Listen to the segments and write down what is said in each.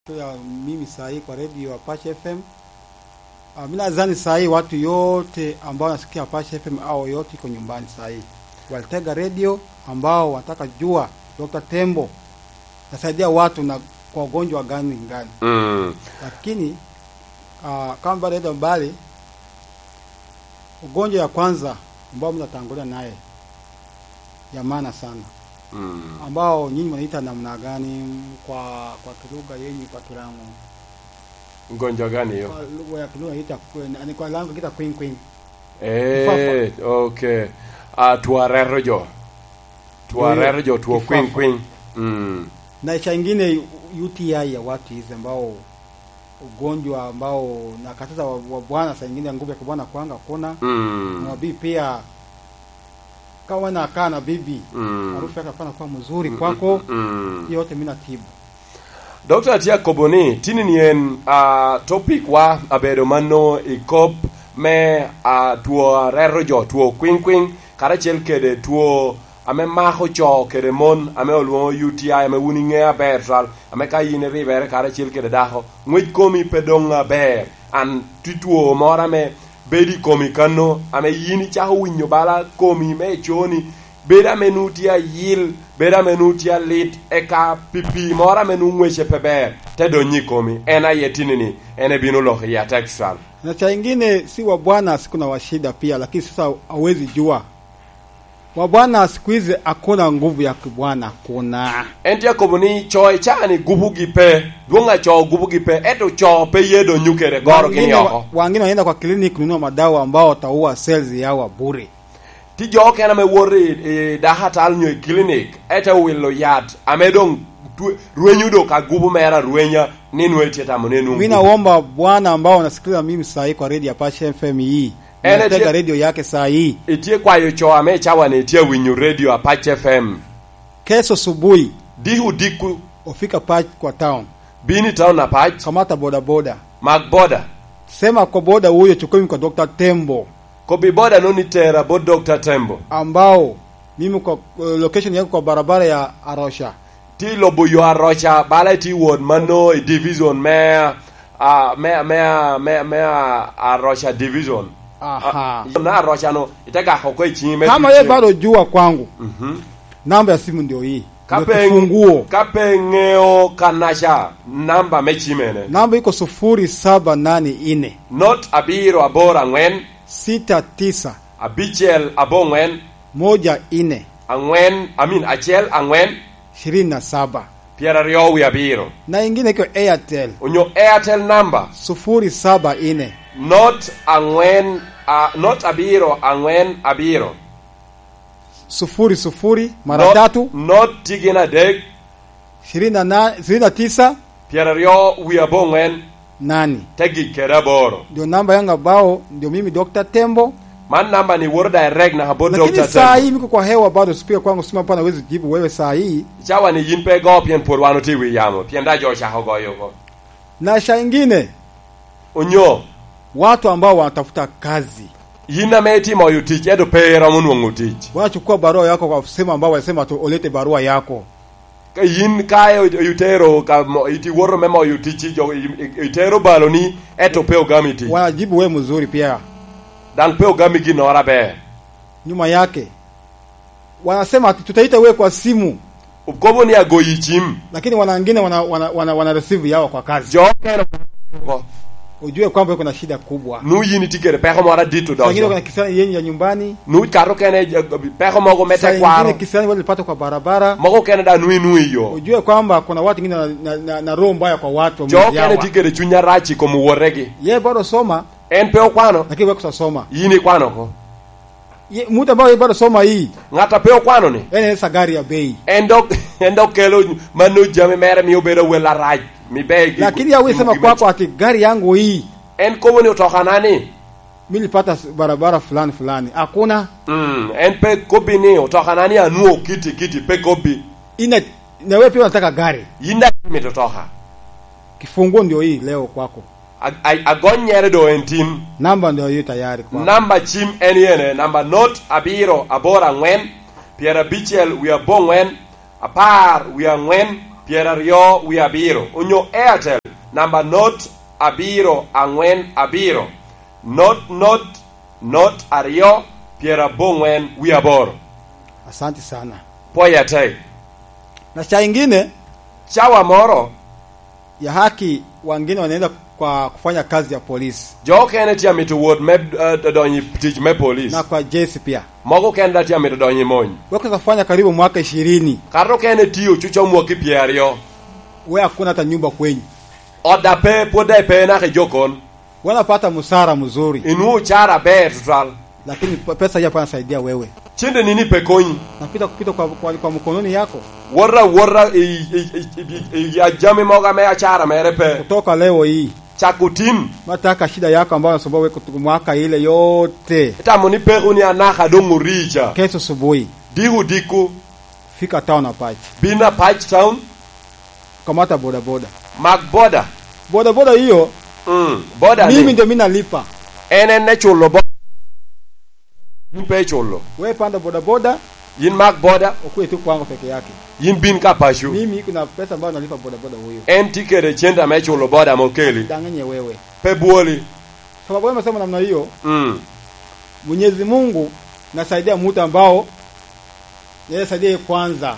ya mimi saa hii kwa redio Apache FM. Uh, mimi nadhani saa hii watu yote ambao wanasikia Apache FM au yote iko nyumbani saa hii walitega redio ambao wanataka jua Dr. Tembo nasaidia watu na kwa ugonjwa gani gani, Mm. lakini uh, kama bado enda mbali, ugonjwa ya kwanza ambao mimi natangulia naye ya maana sana Mm. ambao nyinyi mnaita namna gani kwa kwa kilugha yenyu kwa kilango Mgonjwa gani hiyo? kwa lugha ya kilugha ita ni kwa lango kita queen queen Eh, okay. Ah, tuarero jo. Tuarero jo tuo Kifafa. queen queen. Mm. na cha ingine UTI ya watu hizi ambao ugonjwa ambao nakataza wa, wa bwana saa ingine nguvu ya kibwana kwanga kuna Mm. na wabii pia kawa na kaa na bibi Mm. harufu yake afana kuwa mzuri kwako Mm. hiyo yote mimi natibu Dr. Atia Koboni, tini nien uh, topic wa abedo mano ikop me uh, tuo rero jo, tuo queen queen, karachiel kede tuo ame mako cho kede mon, ame oluongo UTI, ame wuni ng'e aber sal, ame ka in ribere karachiel kede dako, ng'wech komi pedong aber, an ti tuo moro ame bedi komi kano, ame yin ichako winjo bala komi me choni, bed amenuti ayil bed amenuti alit eka pipi moro amenu ng'weche peber tedonyi komi en aye tinini en ebino loho ya textual na cha ingine si wa bwana siku na washida pia lakini sasa hawezi jua wa bwana siku hizi hakuna nguvu ya kibwana kuna en tia kobo ni cho ichani gubu gi pe duong'a cho gubu gi pe eto cho pe yedo nyukere goro gini wengine, oko wengine wanaenda kwa kliniki kununua madawa ambao wataua cells yao bure ti jo kena me wori e daha tal nyo clinic ete wilo yat amedong tu- rwenyudo ka gubu mera rwenya ninwe tietamo nenu mi naomba bwana ambao wanasikiliza mimi saa hii kwa redio ya Pashe FM hii Ene natega tie- redio yake saa hii itie kwayo cho ame chawane itie winyu radio apache fm kesho asubuhi dihu diku ufika pach kwa town bini town apach kamata bodaboda mag boda sema kwa boda huyo chukumi kwa Dr. Tembo kobi boda noni tera bo dr tembo ambao mimi kwa uh, location yako kwa barabara ya Arosha ti lobo yo arocha bala ti won mano i division me uh, me me me me arocha division aha Ah, na arocha no itaka hoko chime kama yeye bado jua kwangu mhm namba ya simu ndio hii ndio kape kifunguo kape ngeo kanasha namba me chimene namba iko sufuri saba nane ine not abiro abora ngwen sita tisa abichel abongwen moja ine angwen i mean achiel angwen ishirini na saba piero ariyo wi abiro na ingine iko Airtel onyo airtel number sufuri saba ine not angwen uh, not abiro angwen abiro sufuri sufuri mara Not- tatu not tigin adek ishirini na na- ishirini na tisa piero ariyo wi abongwen nani tegik kede aboro ndio namba yangu ambao ndio mimi Dr. Tembo man namba ni wor direct na habo lakini dr saa tembo hii miko kwa hewa bado sipika kwangu sima pana wezi jibu wewe saa hii chawa ni yin pe go pien por wano ti wi yamo pien da jo chaho go yoko na sha ingine onyo watu ambao wanatafuta kazi yin ame timo yu tich edo pera monwang'o tich wanachukua barua yako kwa sehemu ambao wanasema tu ulete barua yako ka yin kae yutero ka mo- iti woro memo yu tich jo itero balo ni eto pe ogami tich wanajibu wewe mzuri pia dan pe ogami gi nora ber nyuma yake wanasema ati tutaita wewe kwa simu kobo ni agoyi chim lakini wana wengine wana, wana, wana, wana receive yao kwa kazi jo kero ko ujue kwamba kuna shida kubwa nu yin tikere peko mora dito Saa ingine dozo kuna kisani yenye ya nyumbani nu karo kene eh, peko mogo saa mete ingine kwaro kisani walipata kwa barabara mogo kene da nui nui yo ujue kwamba kuna watu wengine na, na, na, na roho mbaya kwa watu jo wamejawa. kene tikere chunya rachi ko muworegi ye bado soma en pe okwano lakini wewe kusoma yin ikwano ko Ye- mtu ambaye bado soma hii ng'ata pe okwano ni yani anaweza gari ya bei en dok en dok kelo manu jame mere mi obedo wela rach mi be lakini awe sema kwako ati gari yangu hii en kobo ni utoka nani mimi nilipata s- barabara fulani fulani hakuna mm en pe kobi ni utoka nani anuo kiti kiti pe kobi ina na wewe pia unataka gari yinda mi totoka kifunguo ndio hii leo kwako agon nyere do en tin namba ndio hiyo tayari kwako namba chim en yene namba not abiro abora ngwen piero abichiel wi abong'wen apar wi ang'wen piero ariyo wi abiro onyo airtel namba not abiro ang'wen abiro not not not ariyo piero abong'wen wi aboro asante sana poya te na cha ingine chawa moro ya haki wengine wanaenda kwa kufanya kazi ya polisi jo kene tia mito wuot me uh, donyi tich me polis na kwa jeshi pia moko kene da tia mito donyi mony wekeza kufanya karibu mwaka ishirini kata kene tiyo chucho muoki piero ariyo we hakuna hata nyumba kwenyu oda pe puoda pe nake jokon wanapata msara mzuri inu chara ber tutwal lakini p- pesa hiyo hapa nasaidia wewe chinde nini pe konyi napita kupita kwa, kwa, kwa mkononi yako worra worra i- i- i- i- i- ajami moga me achara mere pe kutoka leo hii chakutin mataka shida yako ambayo nasumbua wewe kutoka mwaka ile yote tamo ni peku ni anaka dongu richa kesho asubuhi digu diku fika town apache bina patch town kamata bodaboda mag boda bodaboda hiyo mm, boda mimi ni ndio mimi nalipa enen ne chulo bo yin pe chulo wewe panda bodaboda yin mag boda ukue tu kwangu peke yake yin bin ka pashu mimi kuna pesa ambayo nalipa bodaboda huyo en tikere chenda me chulo boda mokeli danganye wewe pe buoli sababu wewe umesema namna hiyo mm. Mwenyezi Mungu nasaidia mtu ambao yeye saidia kwanza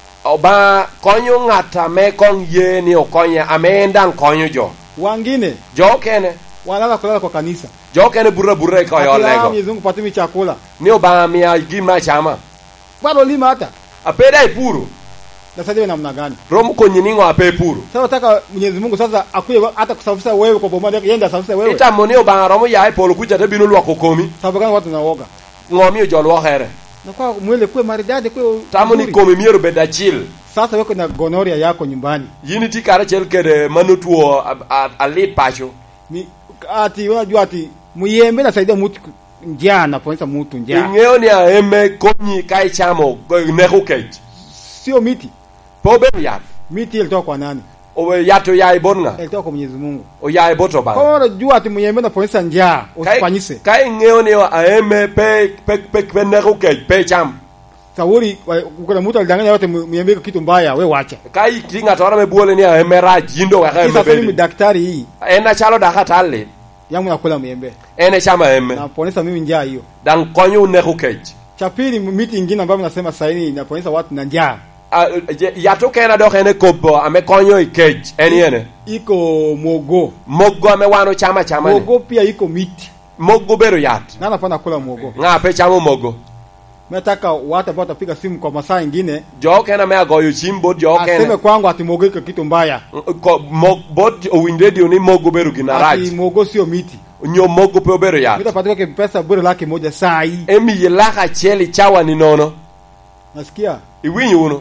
oba konyo ng'ata me kong ye ni okonye amenda konyo jo wangine jo kene wanalala kulala kwa kanisa jo kene burra burra ko yo Akila, lego Mwenyezi Mungu patimi chakula ni oba mia gima chama bado lima hata apeda ipuru nasaidia namna gani rom konyi ningo ape puru sasa nataka Mwenyezi Mungu sasa akuye hata kusafisha wewe kwa bomba yake yenda safisha wewe itamo ni oba romo ya polo kucha te bino lwako komi sababu gani watu naoga ngomi jo lwo here na kwa mwele kuwe maridadi kuwe tamo ni uzuri. komi miero beda chil sasa weko na gonoria yako nyumbani yini ti kare chel kede manutuo alit pacho ni ati unajua ati muyembe nasaidia mtu njaa napoonyesha mtu njaa ing'eyo ni aeme konyi ka ichamo neko kech sio miti po bedo yath miti ilitoka kwa nani owe yath oyaye bot ng'a ilitoka kwa Mwenyezi Mungu oyaye bot obang kwa hiyo unajua ati muyembe napoonyesha njaa usifanyise ka ing'eyo ni aeme pe pe pe pe neko kech pe cham sauri wa- kuna mtu alidanganya yote mu- muyembe iko kitu mbaya we wacha ka iti ng'ato ora mebuole ni aeme rach yindo weka Hii eme sasa mimi bedi daktari hii en achalo daka talit yangu nakula muyembe en echamo aeme napoonyesha mimi njaa hiyo dang konyo neko kech cha pili miti ingine ambayo nasema saini inapoonyesha watu na njaa Ah, je- yath okena dok en e kopo ame konyo i kech en yene iko mwogo mogo ame wan ochamo achama ni mwogo pia iko miti mogo bedo yath na napenda kula mwogo ng'a pe chamo mogo nataka watu ambao watapiga simu kwa masaa ingine jo kena me agoyo chim bot jo aseme kena kwangu ati mwogo iko kitu mbaya Ko- mo- bot owinj redio ni mogo bedo gina ati rach mwogo sio miti nyo mogo pe obedo yath mitapatika ke pesa bure laki moja saa hii emiye lak achiel ichawa ni nono nasikia iwinj uno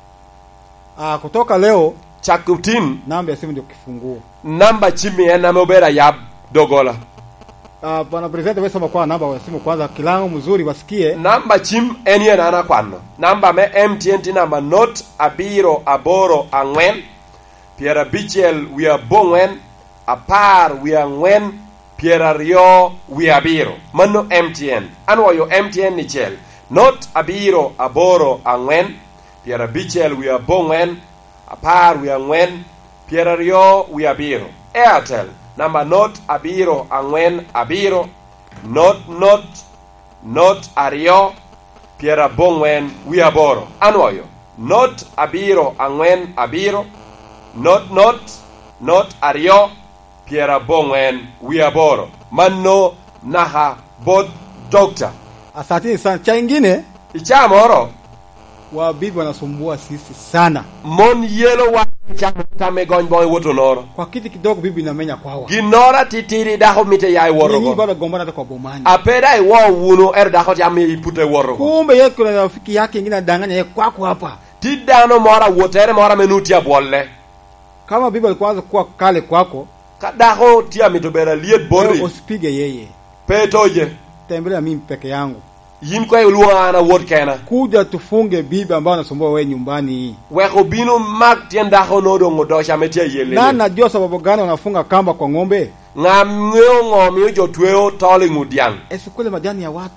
ah, kutoka leo chak utin namba ya simu ndio kifunguo namba chimi en ame obedo ayab dogola ah, bwana president wewe sema kwa namba ya simu kwanza kilango mzuri wasikie namba chim en yen an akwano namba me mtn ti namba not abiro aboro ang'wen piero abichiel wi abong'wen apar wi ang'wen piero ariyo wi abiro mano mtn anwoyo mtn ni chiel not abiro aboro ang'wen piero abichiel wi abong'wen apar wi ang'wen piero ariyo wi abiro airtel namba not abiro ang'wen abiro not not not ariyo piero abong'wen wi aboro anwoyo not abiro ang'wen abiro not not not ariyo piero abong'wen wi aboro mano naha bod dokta asanteni sana cha ingine icha moro wabibi wanasumbua sisi sana mon yelo wa chamo tame gony boy woto noro kwa kiti kidogo bibi inamenya kwawa ginora titiri dako mite yai Nyinyi worogo bado gombana hata kwa bomani apeda iwo wuno er dako tame ipute worogo kumbe yeye kuna rafiki yake ingine anadanganya yeye kwako hapa ti dano mora wotere mora menuti abolle kama bibi alikuwa anza kuwa kale kwako ka dako tia mito bera liet wewe borri usipige yeye petoje tembelea mimi peke yangu yin kwa iluwa ana wot kena kuja tufunge bibi ambao anasumbua wewe nyumbani hii weko bino mak tien dako nodongo dosha metia yele na najua sababu gani wanafunga kamba kwa ng'ombe ngam ng'eyo ng'omiyo jotweyo tol ing'udiang esikule majani ya watu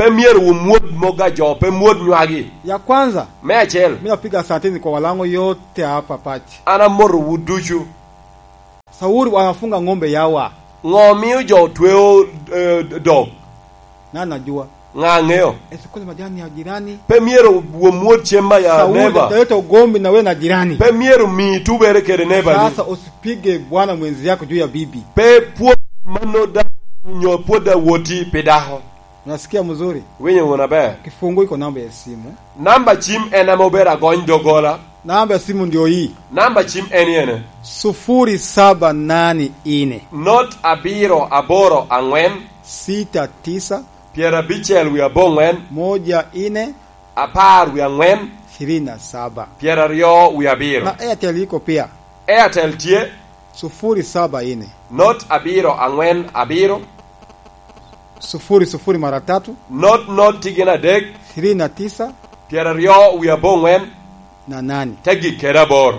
pe mier wu muod moga jo pe muod nywagi Ya kwanza me achiel mi napiga asanteni kwa walango yote hapa Pachi. ana mor wu duchu Sauri wanafunga ng'ombe yawa ng'o miyo jo tweo eh, dog na najua ng'a ng'eyo esikule majani ya jirani. pe mier wu muod chiemba ya Sauri neba utaleta ugomvi na we na jirani. pe mier mi tubere kede neba ni Sasa usipige bwana mwenzi yako juu ya bibi. pe puo mano da nyo puoda woti pidaho Unasikia mzuri? winyo wona ber Kifungu iko namba ya simu. namba chim en ema ober agony dogola Namba ya simu ndio hii namba chim en yene sufuri saba nane ine not abiro aboro ang'wen sita tisa piero abichiel wi abong'wen moja ine apar wi ang'wen ishirini na saba piero ariyo wi abiro na Airtel iko pia airtel tie sufuri saba ine not abiro ang'wen abiro sufuri sufuri mara tatu not not tigin adek ishirini na tisa piero ariyo wi abong'wen na nane tegik ked aboro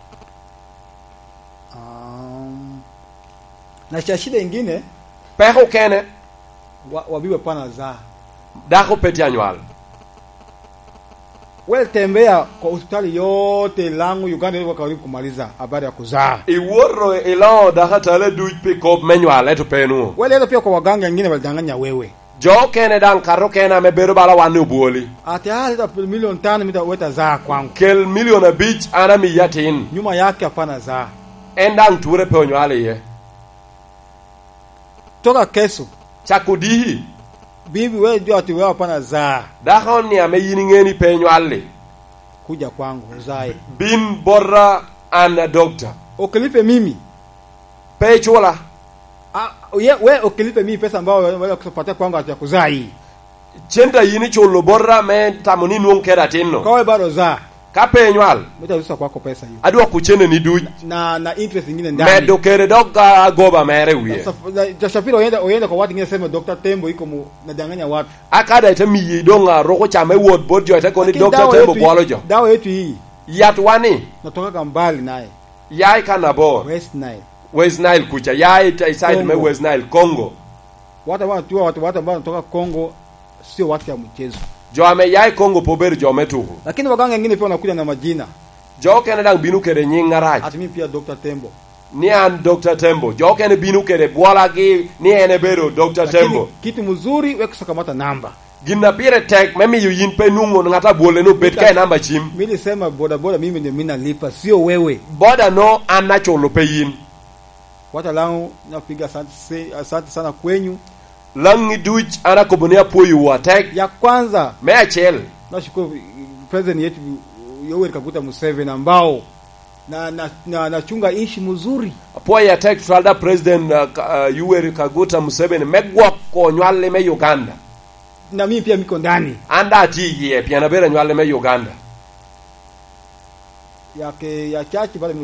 um, na cha shida ingine peko kene wa, wabiwe pana zaa dako peti anywal wewe tembea kwa hospitali yote langu Uganda ilikuwa karibu kumaliza habari ya kuzaa iwuoro ilo daka tale duc pi kop menywal eto penuo wewe leo pia kwa waganga wengine walidanganya wewe jo kene dang karo kene ame bedo bala wan obuoli ati ah leta milioni tano mita weta zaa kwangu kel milion abich an ami yatin nyuma yake hapana zaa en dang ture pe onywal iye toka kesho chako dihi bibi wewe jua ati wewe hapana zaa dako ni ame yin ing'eni pe nywal li kuja kwangu uzae bin borra an a doctor ukilipe mimi pe chula ah, ye, we ukilipe mimi pesa ambayo wewe kupatia kwangu ati ya kuzaa hii chenta yin ichulo borra me tamo ni nuong' ked atin kwa no wewe bado zaa ka pe nywal mitaruhusa kwako pesa hiyo adwoko chene ni duc na na interest nyingine ndani medo kere dok ka agoba mere wiye Saf- na- Tasafiri uende uende kwa watu wengine sema Dr. Tembo iko mu nadanganya watu. akada ite miyi dong' a roko chame wuot bot jo ite koni Lakini dokta dawa tembo yetu- bwalo jo Dawa yetu hii yat wani natoka mbali naye. yai kanabor West Nile. west nile kucha yai ite side me Congo. west nile congo Watu ambao wanajua watu watu ambao wanatoka Kongo sio watu ya mchezo. jo ame yai congo pober jo me tuku Lakini waganga wengine pia wanakuja na majina. jo kene dang' binu kede nying' arach Ati mimi pia Dr. Tembo. ni an dr tembo jo kene binu kede bwola gi ni en ebedo dr Lakini tembo kitu mzuri wewe kusakamata namba. gin na pire tek memiyo yin pe nung'o ng'ata bwole no bet ka e namba chim Mimi nilisema boda boda mimi ndio mimi nalipa sio wewe. boda no an nachulo pe yin Watu langu napiga asante se- asante sana kwenyu. lang' iduch an akoboni apuoyo wa tek Ya kwanza me achiel nashukuru eh, president yetu Yoweri Kaguta Museveni ambao na na, na, nachunga ishi mzuri apuoyo atek twalda president uh, Ka- uh, yoweri kaguta museveni me gwoko nywalli me uganda na mimi pia miko ndani an da ati yie pian abiro nywalli me uganda yake ya chache bado